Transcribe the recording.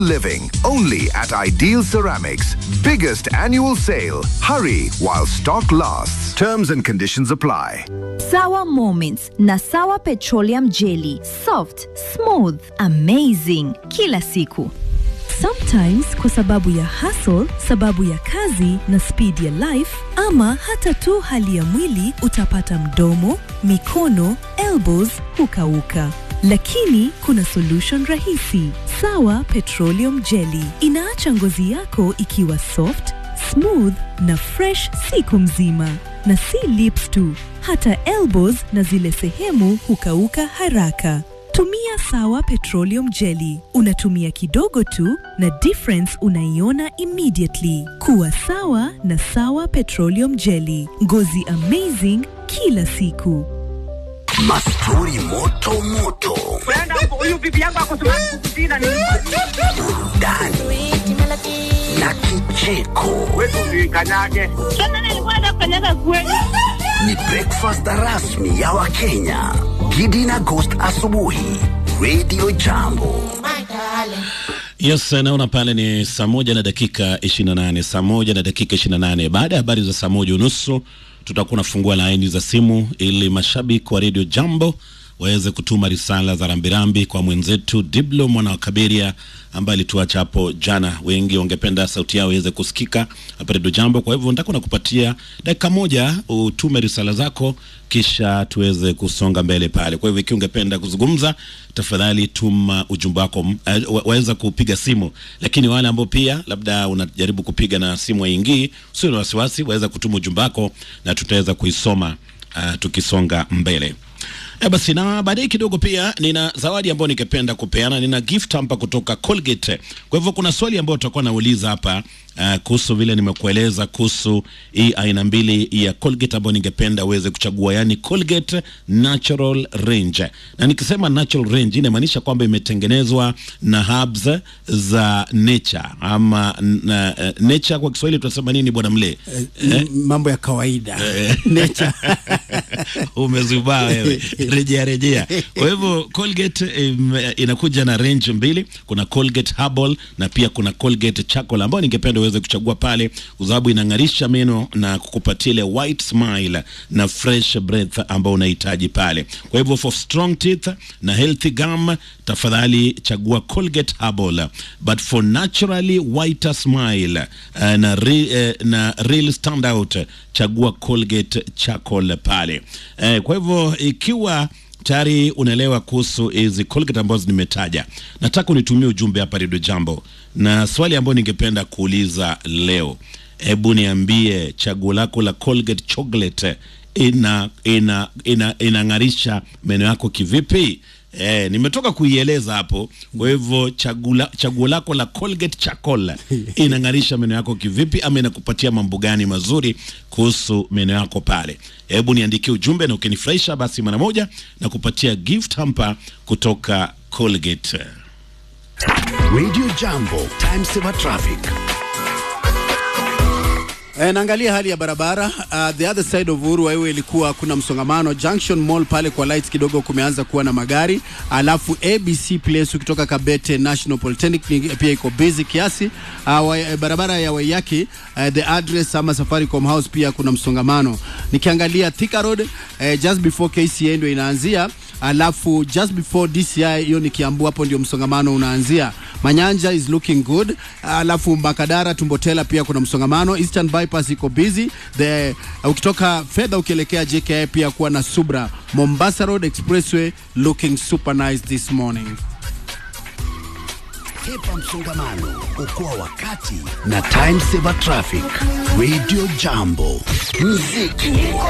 living only at Ideal Ceramics. Biggest annual sale. Hurry while stock lasts. Terms and conditions apply. Sawa Moments na Sawa Petroleum Jelly. Soft, smooth, amazing. Kila siku. Sometimes kwa sababu ya hustle, sababu ya kazi na speed ya life ama hata tu hali ya mwili utapata mdomo, mikono, elbows hukauka. Lakini kuna solution rahisi. Sawa Petroleum Jelly inaacha ngozi yako ikiwa soft, smooth na fresh siku mzima. Na si lips tu, hata elbows na zile sehemu hukauka haraka. Tumia Sawa Petroleum Jelly. Unatumia kidogo tu na difference unaiona immediately. Kuwa sawa na Sawa Petroleum Jelly. Ngozi amazing kila siku. Mastori moto moto, huyu bibi yangu akosumakukutina ni burudani na kicheko. kanyage Sasa nilikuwa nafanyaga kweli. Ni breakfast rasmi ya Wakenya. Gidi na Ghost asubuhi, Radio Jambo. Yes, naona pale ni saa moja na dakika 28, saa moja na dakika 28. Baada ya habari za saa moja unusu tutakuwa nafungua laini za simu ili mashabiki wa Radio Jambo waweze kutuma risala za rambirambi kwa mwenzetu Diblo mwana wa Kaberia ambaye alituacha hapo jana. Wengi wangependa sauti yao iweze kusikika hapa Radio Jambo. Kwa hivyo nitakuwa nakupatia dakika moja utume risala zako, kisha tuweze kusonga mbele pale. Kwa hivyo ikiwa ungependa kuzungumza, tafadhali tuma ujumbe wako. Uh, wa- waweza kupiga simu, lakini wale ambao pia labda unajaribu kupiga na simu haingii, usio na wasiwasi, waweza kutuma ujumbe wako na tutaweza kuisoma uh, tukisonga mbele. E basi na baadaye kidogo pia nina zawadi ambayo ningependa kupeana. Nina gift hapa kutoka Colgate. Kwa hivyo kuna swali ambayo tutakuwa nauliza hapa uh, kuhusu vile nimekueleza kuhusu hii aina mbili ya Colgate ambayo ningependa uweze kuchagua, yani Colgate Natural Range. Na nikisema natural range inamaanisha kwamba imetengenezwa na herbs za nature ama na, uh, nature kwa Kiswahili tunasema nini bwana Mle? M- mambo ya kawaida nature umezubaa wewe rejea rejea kwa hivyo colgate im, inakuja na range mbili kuna colgate herbal na pia kuna colgate charcoal ambayo ningependa uweze kuchagua pale kwa sababu inang'arisha meno na kukupatia ile white smile na fresh breath ambao unahitaji pale kwa hivyo for strong teeth na healthy gum tafadhali chagua colgate herbal but for naturally whiter smile uh, na, re, uh, na real standout chagua colgate charcoal pale eh, kwa hivyo ikiwa tayari unaelewa kuhusu hizi colgate ambazo nimetaja nataka unitumie ujumbe hapa redio jambo na swali ambayo ningependa kuuliza leo hebu niambie chaguo lako la colgate chocolate ina ina ina inang'arisha meno yako kivipi Eh, nimetoka kuieleza hapo. Kwa hivyo chagula- chaguo lako la Colgate Charcoal inang'arisha meno yako kivipi, ama inakupatia mambo gani mazuri kuhusu meno yako pale? Hebu niandikie ujumbe, na ukinifurahisha basi mara moja na kupatia gift hamper kutoka Colgate. Radio Jambo, time saver traffic. E, naangalia hali ya barabara uh, the other side of Uhuru Highway ilikuwa kuna msongamano Junction Mall pale kwa lights kidogo kumeanza kuwa na magari, alafu ABC Place ukitoka Kabete National Polytechnic ni- pia iko busy kiasi. Uh, wa, eh, barabara ya Waiyaki uh, the address ama Safaricom House pia kuna msongamano. Nikiangalia Thika Road uh, just before KCA ndio inaanzia, alafu just before DCI hiyo ni Kiambu, hapo ndio msongamano unaanzia. Manyanja is looking good, alafu Makadara Tumbotela pia kuna msongamano. Eastern bypass iko busy the ukitoka fedha ukielekea JKI pia kuwa na subra. Mombasa Road Expressway looking super nice this morning. Hepa msongamano, okoa wakati na time saver traffic. Radio Jambo, muziki